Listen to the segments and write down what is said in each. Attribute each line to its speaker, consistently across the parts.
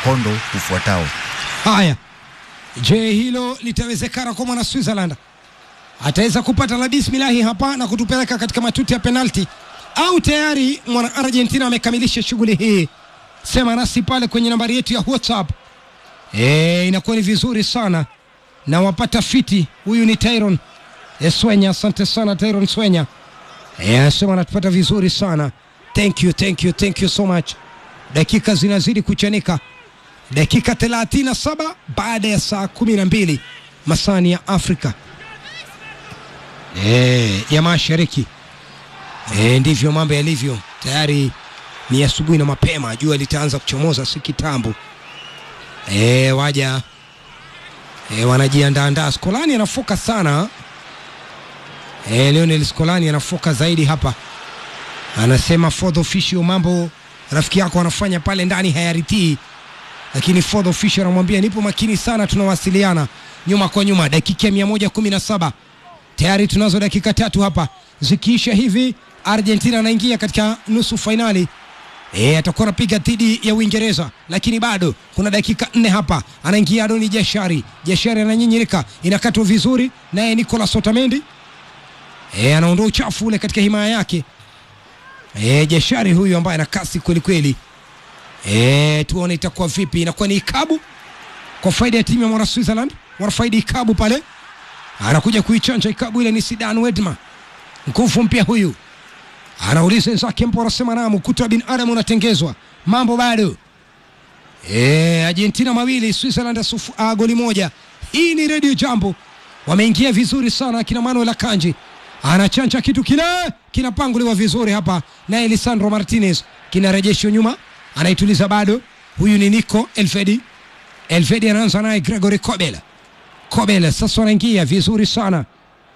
Speaker 1: mkondo ufuatao.
Speaker 2: Haya, je, hilo litawezekana kwa mwana Switzerland? Ataweza kupata la bismillahi hapa na kutupeleka katika matuti ya penalti, au tayari mwana Argentina amekamilisha shughuli hii? Sema nasi pale kwenye nambari yetu ya WhatsApp. E, inakuwa ni vizuri sana na wapata fiti. Huyu ni Tyron e, Swenya. Asante sana Tyron Swenya. E, anasema anatupata vizuri sana. Thank you, thank you, thank you so much. Dakika zinazidi kuchanika dakika 37 baada ya saa 12 masani ya Afrika e, ya mashariki e, ndivyo mambo yalivyo. Tayari ni asubuhi na mapema, jua litaanza kuchomoza si kitambo. E, waja e, wanajiandaandaa. Skolani anafoka sana e, Lionel Skolani anafoka zaidi hapa, anasema fourth official, mambo rafiki yako anafanya pale ndani hayaritii lakini fourth official anamwambia nipo makini sana, tunawasiliana nyuma kwa nyuma. Dakika ya mia moja kumi na saba tayari tunazo dakika tatu hapa, zikiisha hivi Argentina anaingia katika nusu fainali. E, atakuwa anapiga dhidi ya Uingereza, lakini bado kuna dakika nne hapa. Anaingia Adoni Jashari, Jashari ananyinyirika, inakatwa vizuri, naye Nicolas Otamendi e, anaondoa uchafu ule katika himaya yake. E, Jashari huyu ambaye ana kasi kweli kweli. E, tuone itakuwa vipi. Inakuwa ni ikabu kwa faida ya timu ya mwana Switzerland, wanafaidi ikabu pale, anakuja kuichanja ikabu ile. Ni Sidan Wedma, nguvu mpya huyu, anauliza wenzake mpo, wanasema naam, ukuta wa binadamu unatengezwa, mambo bado. E, Argentina mawili Switzerland sufu, a, goli moja. Hii ni Radio Jambo, wameingia vizuri sana akina Manuel Akanji anachanja kitu kile kinapanguliwa vizuri hapa, naye Lisandro Martinez kinarejeshwa nyuma anaituliza bado. Huyu ni Nico Elfedi. Elfedi anaanza naye Gregory Kobel. Kobel sasa anaingia vizuri sana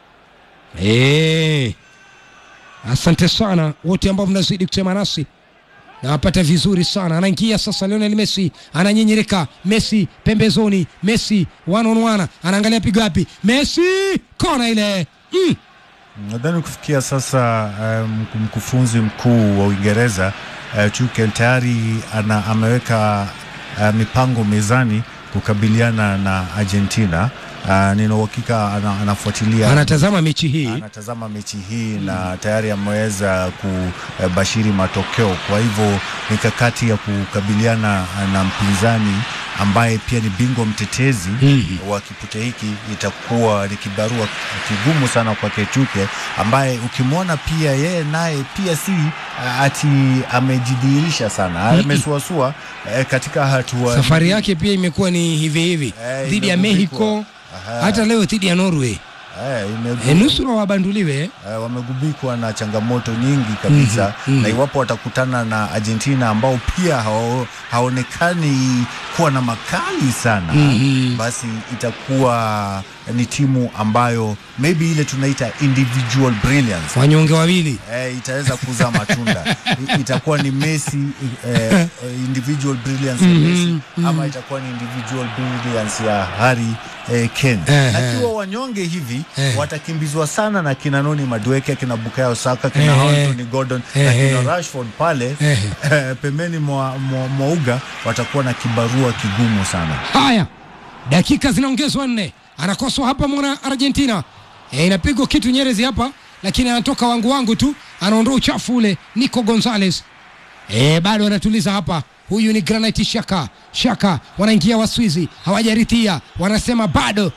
Speaker 2: e, asante sana wote ambao mnazidi kusema nasi nawapata vizuri sana. Anaingia sasa Lionel Messi, ananyinyirika Messi pembezoni, Messi one on one, anaangalia pigo wapi, Messi kona ile mm.
Speaker 1: Nadhani kufikia sasa um, mkufunzi mkuu wa Uingereza uh, Tuchel tayari ana, ameweka uh, mipango mezani kukabiliana na Argentina. Uh, nina uhakika ana, anafuatilia
Speaker 2: anatazama mechi hii
Speaker 1: anatazama mechi hii na tayari ameweza kubashiri matokeo. Kwa hivyo mikakati ya kukabiliana na mpinzani ambaye pia ni bingwa mtetezi
Speaker 2: Mhm.
Speaker 1: wa kipute hiki itakuwa ni kibarua kigumu sana kwake Tuchel, ambaye ukimwona pia yeye naye pia si uh, ati amejidhihirisha sana, amesuasua eh, katika hatua
Speaker 2: safari yake pia imekuwa ni hivi hivi
Speaker 1: Eh,
Speaker 2: dhidi ya
Speaker 1: imegubikwa.
Speaker 2: Mexico
Speaker 1: Aha.
Speaker 2: hata leo dhidi ya Norway
Speaker 1: eh, imegu-
Speaker 2: e, nusura wabanduliwe
Speaker 1: eh, wamegubikwa na changamoto nyingi kabisa
Speaker 2: Mhm, mhm.
Speaker 1: na iwapo watakutana na Argentina ambao pia hao, haonekani kuwa na makali sana
Speaker 2: Mhm.
Speaker 1: basi itakuwa ni timu ambayo maybe ile tunaita individual brilliance
Speaker 2: wanyonge wawili
Speaker 1: eh, itaweza kuzaa matunda I- itakuwa ni Messi eh, individual brilliance ya Messi ama itakuwa ni individual brilliance ya Harry eh, Kane
Speaker 2: Eh,
Speaker 1: na
Speaker 2: eh.
Speaker 1: kiwa wanyonge hivi
Speaker 2: Eh.
Speaker 1: watakimbizwa sana na kina Noni Madueke kina Bukayo Saka kina
Speaker 2: Eh,
Speaker 1: Anthony Gordon
Speaker 2: eh,
Speaker 1: na
Speaker 2: eh.
Speaker 1: kina Rashford pale
Speaker 2: Eh.
Speaker 1: eh, pembeni mwa, mwa, mwa uga watakuwa na kibarua kigumu sana
Speaker 2: haya dakika zinaongezwa nne anakoswa hapa mwana argentina e, inapigwa kitu nyerezi hapa lakini anatoka wangu wangu tu anaondoa uchafu ule nico gonzales e, bado anatuliza hapa huyu ni granite shaka shaka wanaingia waswizi hawajarithia wanasema bado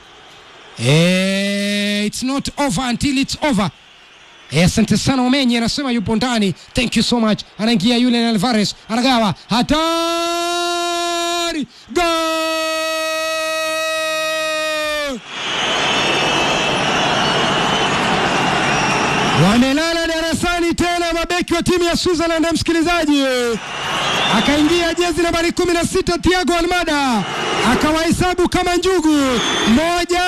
Speaker 2: e, it's not over until it's over Eh, asante sana Omenye anasema yupo ndani. Thank you so much. Anaingia yule Alvarez, anagawa hatari, gol! Wamelala darasani tena mabeki wa timu ya Switzerland, msikilizaji. Akaingia jezi nambari 16 Thiago Almada akawahesabu kama njugu, moja,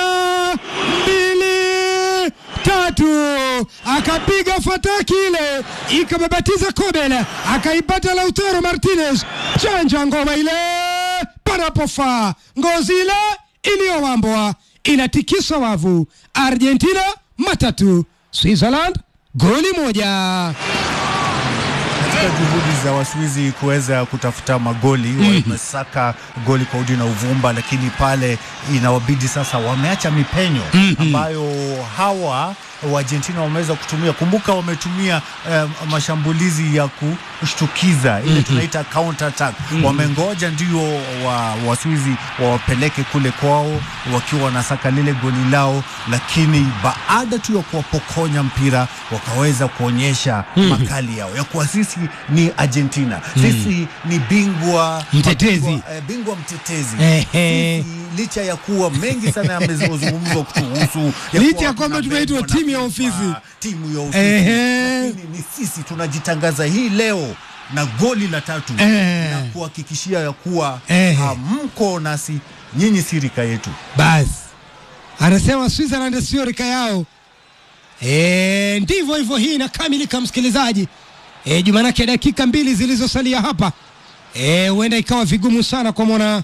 Speaker 2: mbili, tatu, akapiga fataki ile ikababatiza Kobel, akaipata Lautaro Martinez, chanja ngoma ile panapofaa, ngozi ile iliyowambwa inatikisa wavu. Argentina matatu, Switzerland goli moja.
Speaker 1: katika juhudi za Waswizi kuweza kutafuta magoli mm wamesaka goli kwa udi na uvumba, lakini pale inawabidi sasa, wameacha mipenyo ambayo hawa wa Argentina wameweza kutumia. Kumbuka wametumia eh, mashambulizi ya kushtukiza ile tunaita counter attack. Wamengoja ndio wa Waswizi wawapeleke kule kwao wakiwa wanasaka lile goli lao, lakini baada tu ya kuwapokonya mpira wakaweza kuonyesha makali yao ya kuwa sisi ni Argentina, sisi ni bingwa
Speaker 2: Mtetezi.
Speaker 1: bingwa, eh, bingwa mtetezi
Speaker 2: Ehe.
Speaker 1: Sisi, licha ya kuwa mengi sana yamezungumzwa kutuhusu
Speaker 2: Licha
Speaker 1: kuwa
Speaker 2: ya kwamba
Speaker 1: tunabebwa
Speaker 2: tumeitwa
Speaker 1: na
Speaker 2: timu ya
Speaker 1: FIFA,
Speaker 2: ofisi.
Speaker 1: timu ya ofisi
Speaker 2: Ehe.
Speaker 1: lakini ni sisi tunajitangaza hii leo na goli la tatu
Speaker 2: Ehe.
Speaker 1: na kuhakikishia ya kuwa
Speaker 2: Ehe.
Speaker 1: hamko nasi, nyinyi si rika yetu.
Speaker 2: basi anasema Switzerland sio rika yao. E, ndivyo hivyo, hii inakamilika msikilizaji. E, jumanake dakika mbili zilizosalia hapa e, huenda ikawa vigumu sana kwa mwana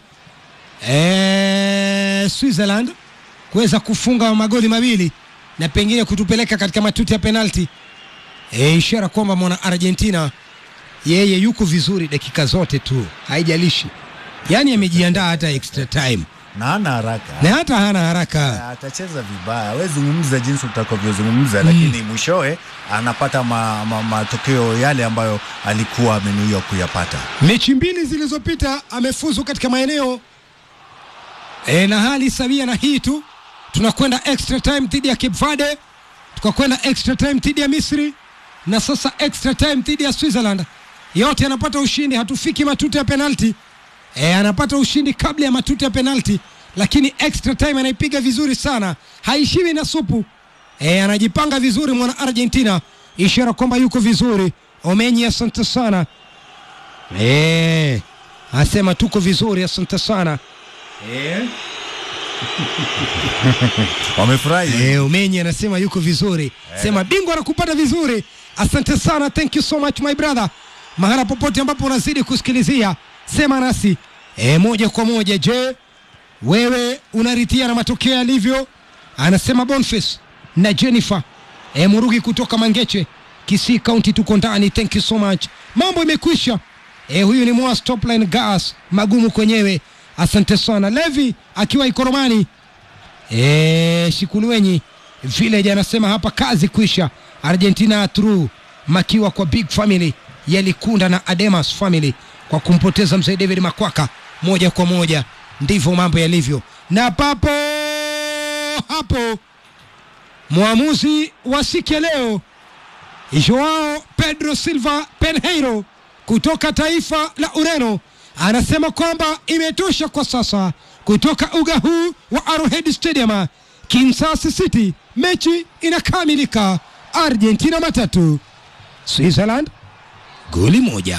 Speaker 2: e, Switzerland kuweza kufunga magoli mawili na pengine kutupeleka katika matuti ya penalti e, ishara kwamba mwana Argentina yeye yuko vizuri dakika zote tu, haijalishi yaani amejiandaa hata extra time
Speaker 1: na hana haraka
Speaker 2: na hata hana haraka.
Speaker 1: atacheza vibaya, we zungumza jinsi utakavyozungumza, lakini mwishowe anapata ma, ma, matokeo yale ambayo alikuwa amenuia kuyapata.
Speaker 2: Mechi mbili zilizopita amefuzu katika maeneo e, na hali sawia na hii tu. Tunakwenda extra time dhidi ya Cape Verde, tukakwenda extra time dhidi ya Misri na sasa extra time dhidi ya Switzerland. Yote anapata ushindi, hatufiki matuta ya penalti e, anapata ushindi kabla ya matuta ya penalti, lakini extra time anaipiga vizuri sana, haishiwi na supu e, anajipanga vizuri mwana Argentina, ishara kwamba yuko vizuri. Omenyi, asante sana. Eh, asema tuko vizuri, asante sana.
Speaker 1: Wamefurahi
Speaker 2: Eh, Umenyi anasema yuko vizuri, sema bingwa anakupata vizuri. Asante sana, thank you so much my brother. Mahala popote ambapo unazidi kusikilizia, sema nasi e, moja kwa moja. Je, wewe unaritia na matokeo yalivyo? Anasema Boniface na Jennifer e, Murugi kutoka Mangeche, Kisii County, tuko ndani. Thank you so much, mambo imekwisha. E, huyu ni Moa Stopline Gas magumu kwenyewe. Asante sana Levi akiwa Ikoromani. E, Shikuluenyi Village anasema hapa kazi kwisha. Argentina through makiwa kwa big family yalikunda na Ademas family kwa kumpoteza mzee David Makwaka moja kwa moja. Ndivyo mambo yalivyo, na papo hapo mwamuzi wa siku ya leo Joao Pedro Silva Penheiro kutoka taifa la Ureno anasema kwamba imetosha kwa sasa kutoka uga huu wa Arrowhead Stadium Kansas City. Mechi inakamilika, Argentina matatu, Switzerland goli moja.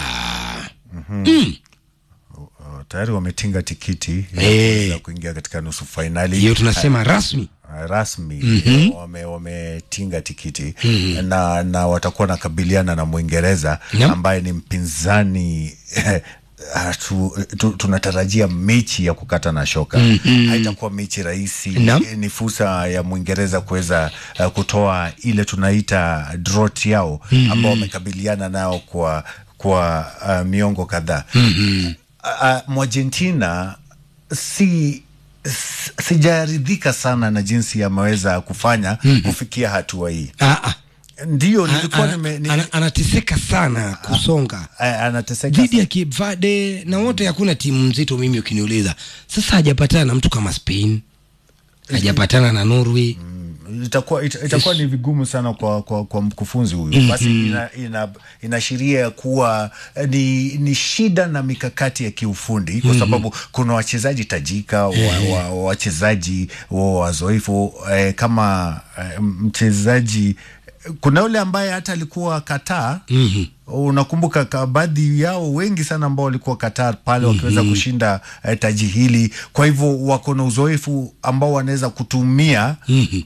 Speaker 2: Mm.
Speaker 1: Oh, tayari wametinga tikiti ya
Speaker 2: Eh.
Speaker 1: kuweza kuingia katika nusu fainali
Speaker 2: Hiyo tunasema rasmi.
Speaker 1: uh, rasmi wame, wametinga tikiti na, na watakuwa nakabiliana na Mwingereza
Speaker 2: Naam.
Speaker 1: ambaye ni mpinzani ah, tu, tu, tunatarajia mechi ya kukata na shoka haitakuwa mechi rahisi
Speaker 2: Naam.
Speaker 1: ni fursa ya Mwingereza kuweza uh, kutoa ile tunaita drought yao ambao wamekabiliana nao kwa kwa uh, miongo kadhaa uh, Mwargentina si s- sijaridhika sana na jinsi ameweza kufanya kufikia hatua hii.
Speaker 2: Ah, ah.
Speaker 1: Ndio nilikuwa
Speaker 2: Ana-
Speaker 1: nime, ni,
Speaker 2: ana- anateseka sana kusonga
Speaker 1: a- anateseka
Speaker 2: dhidi ya Cape Verde na wote, hakuna timu nzito. Mimi ukiniuliza sasa, hajapatana na mtu kama Spain, hajapatana na Norway.
Speaker 1: itakuwa ita, itakuwa ni vigumu sana kwa, kwa, kwa mkufunzi huyu basi ina, ina, inaashiria kuwa eh, ni, ni shida na mikakati ya kiufundi kwa sababu kuna wachezaji tajika wa, wa, wachezaji wa wazoefu eh, kama eh, mchezaji kuna yule ambaye hata alikuwa Qatar
Speaker 2: Mhm.
Speaker 1: unakumbuka ka- baadhi yao wengi sana ambao walikuwa Qatar pale wakiweza kushinda eh, taji hili. Kwa hivyo wako na uzoefu ambao wanaweza kutumia
Speaker 2: Mhm.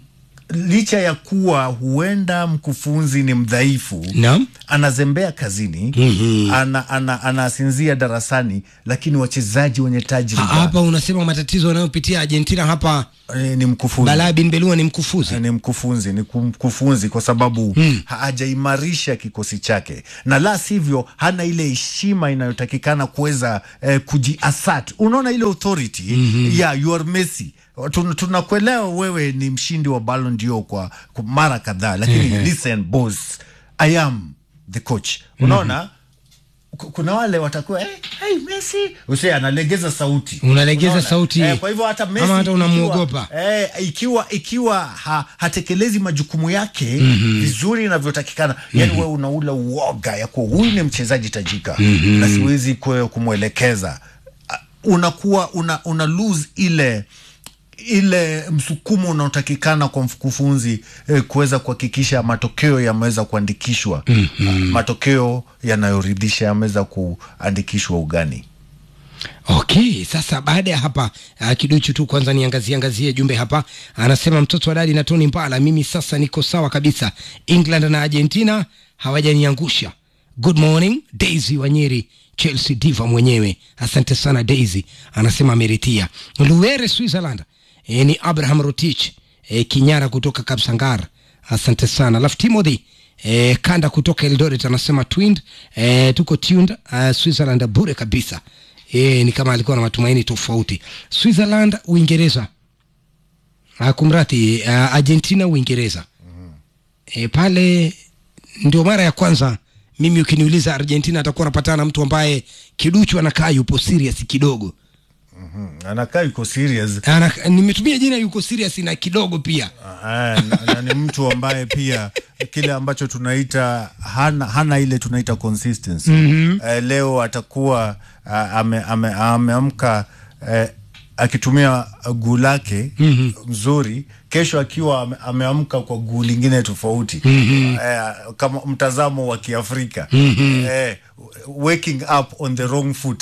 Speaker 1: licha ya kuwa huenda mkufunzi ni mdhaifu
Speaker 2: Naam.
Speaker 1: anazembea kazini
Speaker 2: Mhm.
Speaker 1: ana, ana, anasinzia darasani, lakini wachezaji wenye
Speaker 2: Ha-
Speaker 1: tajriba
Speaker 2: hapa unasema matatizo wanayopitia Argentina hapa,
Speaker 1: eh, ni mkufunzi
Speaker 2: Balaa bin Belua ni mkufuzi.
Speaker 1: ni mkufunzi ni kum- mkufunzi kwa sababu
Speaker 2: Mm.
Speaker 1: hajaimarisha kikosi chake, na la sivyo hana ile heshima inayotakikana kuweza eh, kujiasat. Unaona ile authority yeah, you are Messi. Tun- Tunakuelewa wewe ni mshindi wa Ballon d'Or kwa, kwa mara kadhaa, lakini listen boss, I am the coach. Unaona ku- kuna wale watakuwa hey, hey, Messi usi analegeza sauti,
Speaker 2: Unalegeza
Speaker 1: Unaona?
Speaker 2: sauti.
Speaker 1: eh, kwa hivyo hata Messi
Speaker 2: Ama hata
Speaker 1: ikiwa-
Speaker 2: unamuogopa.
Speaker 1: eh, ikiwa ikiwa ha, hatekelezi majukumu yake vizuri inavyotakikana yani wewe unaula uoga ya kuwa huyu ni mchezaji tajika na siwezi kwe- kumwelekeza Ah, unakuwa una, una lose ile ile msukumo unaotakikana kwa mkufunzi eh, kuweza kuhakikisha matokeo yameweza kuandikishwa matokeo yanayoridhisha yameweza kuandikishwa ugani
Speaker 2: Okay, sasa baada ya hapa uh, kiduchu tu kwanza niangazie angazie jumbe hapa. Anasema mtoto wa dadi na Tony Mbala, mimi sasa niko sawa kabisa. England na Argentina hawajaniangusha. Good morning Daisy Wanyeri, Chelsea diva mwenyewe. Asante sana Daisy, anasema ameritia. Luere Switzerland, e, ni Abraham Rotich e, Kinyara kutoka Kapsangar. Asante sana. Alafu Timothy e, Kanda kutoka Eldoret anasema twind e, tuko tuned uh, Switzerland bure kabisa. E, ni kama alikuwa na matumaini tofauti. Switzerland, Uingereza. Uh, kumrati uh, Argentina, Uingereza. E, pale ndio mara ya kwanza mimi ukiniuliza Argentina atakuwa anapatana na mtu ambaye kiduchu anakaa yupo serious kidogo.
Speaker 1: anakaa yuko serious
Speaker 2: Ana, nimetumia jina yuko serious na kidogo pia.
Speaker 1: Ah, na, na ni mtu ambaye pia kile ambacho tunaita hana, hana ile tunaita consistency eh, leo atakuwa ah, ame, ame, ameamka eh, akitumia guu lake mzuri kesho akiwa ame, ameamka kwa guu lingine tofauti eh, kama mtazamo wa Kiafrika eh, waking up on the wrong foot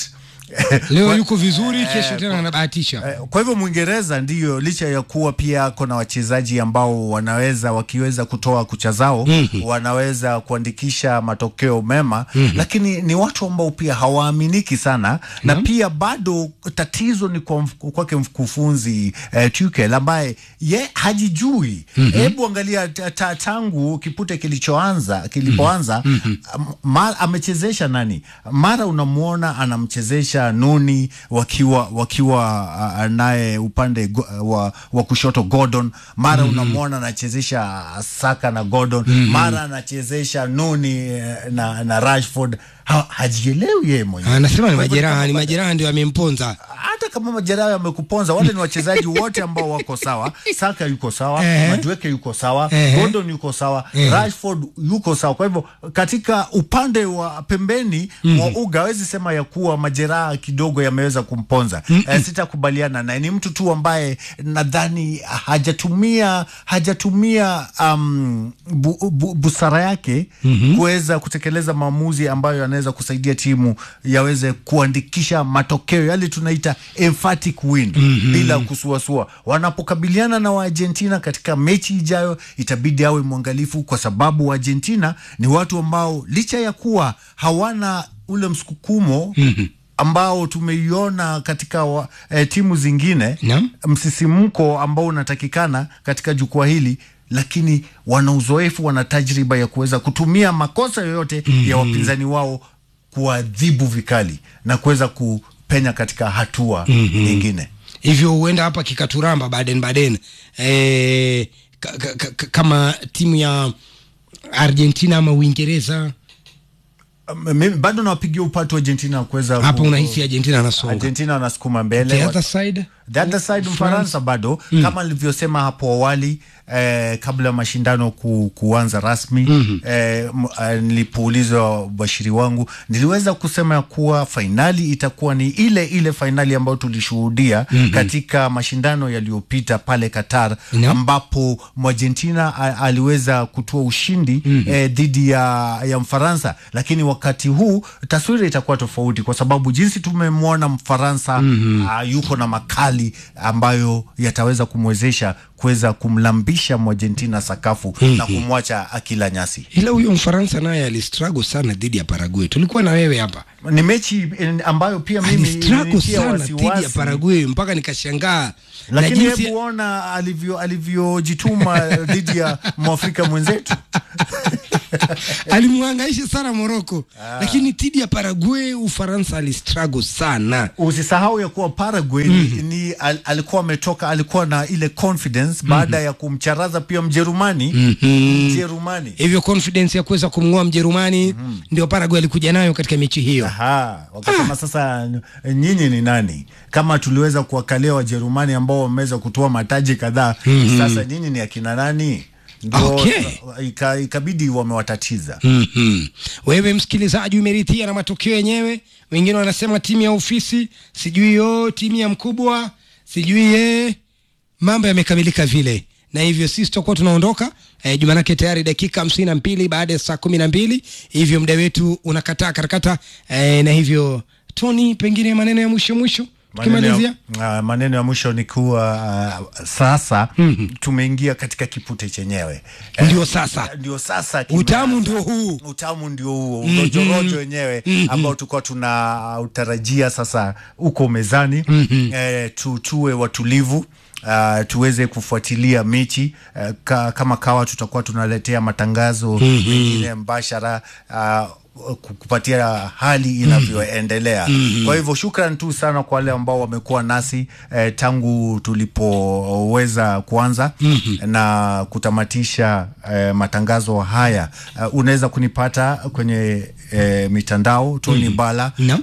Speaker 2: Leo
Speaker 1: Kwa-
Speaker 2: yuko vizuri, kesho
Speaker 1: eh,
Speaker 2: tena anabahatisha.
Speaker 1: Eh, Kwa hivyo Mwingereza ndiyo, licha ya kuwa pia ako na wachezaji ambao wanaweza wakiweza kutoa kucha zao wanaweza kuandikisha matokeo mema, lakini ni watu ambao pia hawaaminiki sana na pia bado tatizo ni kwa mf- kwake mkufunzi eh, Tuchel ambaye ye hajijui. Hebu angalia ta- ta- tangu kipute kilichoanza kilipoanza am- ma- amechezesha nani? Mara unamwona anamchezesha Nuni wakiwa wakiwa uh, naye upande go, wa, wa kushoto Gordon, mara unamwona anachezesha Saka na Gordon, mara anachezesha Nuni eh, na, na Rashford. Ha, hajielewi yeye mwenyewe.
Speaker 2: Anasema ni
Speaker 1: Kwa hivyo
Speaker 2: majeraha,
Speaker 1: kama
Speaker 2: ni
Speaker 1: bado-
Speaker 2: majeraha ndio amemponza.
Speaker 1: hata kama majeraha yamekuponza, wale ni wachezaji wote ambao wako sawa. Saka yuko sawa,
Speaker 2: Ehe.
Speaker 1: Madueke yuko sawa,
Speaker 2: Ehe.
Speaker 1: Gordon yuko sawa,
Speaker 2: Ehe.
Speaker 1: Rashford yuko sawa. Kwa hivyo katika upande wa pembeni mwa uga hawezi sema ya kuwa majeraha kidogo yameweza kumponza. Eh, sitakubaliana naye, ni mtu tu ambaye nadhani hajatumia hajatumia um, bu, bu, busara yake kuweza kutekeleza maamuzi ambayo yanaweza kusaidia timu yaweze kuandikisha matokeo yale tunaita emphatic win bila kusuasua. Wanapokabiliana na Waargentina katika mechi ijayo, itabidi awe mwangalifu, kwa sababu Waargentina ni watu ambao licha ya kuwa hawana ule msukumo ambao tumeiona katika wa, eh, timu zingine
Speaker 2: Naam.
Speaker 1: msisimko ambao unatakikana katika jukwaa hili lakini wana uzoefu, wana tajriba ya kuweza kutumia makosa yoyote ya wapinzani wao kuadhibu vikali na kuweza kupenya katika hatua nyingine.
Speaker 2: hivyo huenda hapa kikaturamba Baden Baden e, ka, ka, ka, kama timu ya Argentina ama Uingereza
Speaker 1: Um, Mimi bado nawapigia upatu Argentina kuweza
Speaker 2: hapa,
Speaker 1: ku-
Speaker 2: unahisi Argentina anasonga
Speaker 1: Argentina wanasukuma mbele
Speaker 2: the other side
Speaker 1: The other side Mfaransa bado kama nilivyosema hapo awali eh, kabla ya mashindano ku, kuanza rasmi eh, m- eh, nilipoulizwa ubashiri wangu niliweza kusema ya kuwa fainali itakuwa ni ile ile fainali ambayo tulishuhudia katika mashindano yaliyopita pale Qatar
Speaker 2: Naam.
Speaker 1: ambapo Argentina a- aliweza kutoa ushindi eh, dhidi ya, ya Mfaransa, lakini wakati huu taswira itakuwa tofauti kwa sababu jinsi tumemwona Mfaransa ah, yuko na makali hali ambayo yataweza kumwezesha kuweza kumlambisha Mwargentina sakafu na kumwacha akila nyasi.
Speaker 2: ila huyo Mfaransa naye alistruggle sana dhidi ya Paraguay. Tulikuwa na wewe hapa,
Speaker 1: Ni mechi eh, ambayo pia mimi
Speaker 2: alistruggle
Speaker 1: ilinitia
Speaker 2: sana dhidi ya
Speaker 1: wasiwasi.
Speaker 2: Paraguay mpaka nikashangaa na
Speaker 1: lakini
Speaker 2: jinsi
Speaker 1: hebu ona alivyo alivyojituma dhidi ya mwafrika mwenzetu
Speaker 2: alimwangaisha sana Morocco, lakini dhidi ya Paraguay Ufaransa alistruggle sana.
Speaker 1: usisahau ya kuwa Paraguay ni, ni al, alikuwa ametoka alikuwa na ile confidence baada ya kumcharaza pia Mjerumani Mjerumani
Speaker 2: Hivyo confidence ya kuweza kumng'oa Mjerumani ndio Paraguay alikuja nayo katika mechi hiyo.
Speaker 1: Aha, wakasema sasa n- nyinyi ni nani? Kama tuliweza kuwakalia Wajerumani ambao wameweza kutoa mataji kadhaa, sasa nyinyi ni akina nani? Ndio
Speaker 2: Okay.
Speaker 1: ika, ikabidi wamewatatiza.
Speaker 2: Mhm. Wewe msikilizaji umerithia na matokeo yenyewe. Wengine wanasema timu ya ofisi, sijui yo timu ya mkubwa, sijui ye, mambo yamekamilika vile, na hivyo sisi tutakuwa tunaondoka eh, Jumanake tayari dakika hamsini na mbili baada ya saa kumi na mbili hivyo muda wetu unakataa karakata eh, na hivyo Tony, pengine maneno ya mwisho mwisho
Speaker 1: Maneno
Speaker 2: tukimalizia.
Speaker 1: ya, uh, maneno ya mwisho ni kuwa uh, sasa tumeingia katika kipute chenyewe Eh,
Speaker 2: Ndio sasa.
Speaker 1: ndio sasa kime-
Speaker 2: Utamu ndio huu.
Speaker 1: utamu ndio huo urojorojo wenyewe ambao tulikuwa tuna utarajia sasa uko mezani eh, tu, tuwe watulivu Uh, tuweze kufuatilia mechi uh, ka, kama kawa tutakuwa tunaletea matangazo mengine mbashara uh, ku- kupatia hali inavyoendelea. Kwa hivyo shukran tu sana kwa wale ambao wamekuwa nasi eh, tangu tulipoweza kuanza na kutamatisha eh, matangazo haya. Uh, unaweza kunipata kwenye eh, mitandao Tony Bala
Speaker 2: Naam.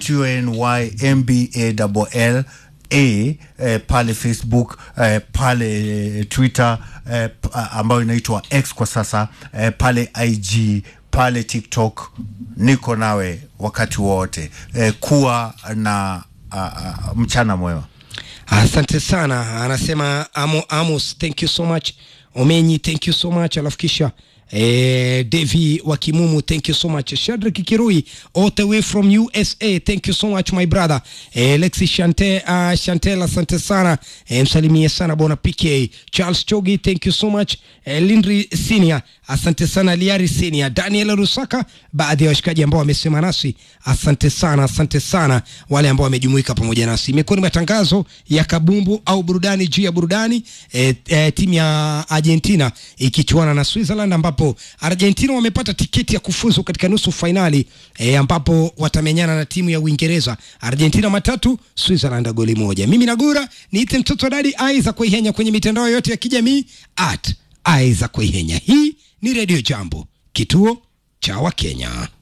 Speaker 1: TNYMBALL a eh, pale Facebook eh, pale eh, Twitter eh, p- a- ambayo inaitwa X kwa sasa eh, pale IG pale TikTok, niko nawe wakati wote eh, kuwa na a, a, mchana mwema.
Speaker 2: Asante sana, anasema Amo, Amos, thank you so much. Omenyi, thank you so much. Alafu kisha eh, Devi wa Kimumu, thank you so much. Shadrack Kirui, all the way from USA, thank you so much my brother. Eh, Lexi Shante, uh, Chantel, asante sana. Eh, msalimie sana bwana PK. Charles Chogi, thank you so much. Eh, Lindri Senior, asante sana. Liari Senior, Daniel Rusaka, baadhi ya washikaji ambao wamesema nasi, asante sana, asante sana wale ambao wamejumuika pamoja nasi. Imekuwa ni matangazo ya kabumbu au burudani juu ya burudani. E, e, timu ya Argentina ikichuana na Switzerland, ambapo Argentina wamepata tiketi ya kufuzu katika nusu fainali e, ambapo watamenyana na timu ya Uingereza. Argentina matatu, Switzerland goli moja. Mimi Nagura niite mtoto wa dadi Aiza Kuihenya kwenye mitandao yote ya kijamii at Aiza Kuihenya. Hii ni Radio Jambo, kituo cha Wakenya.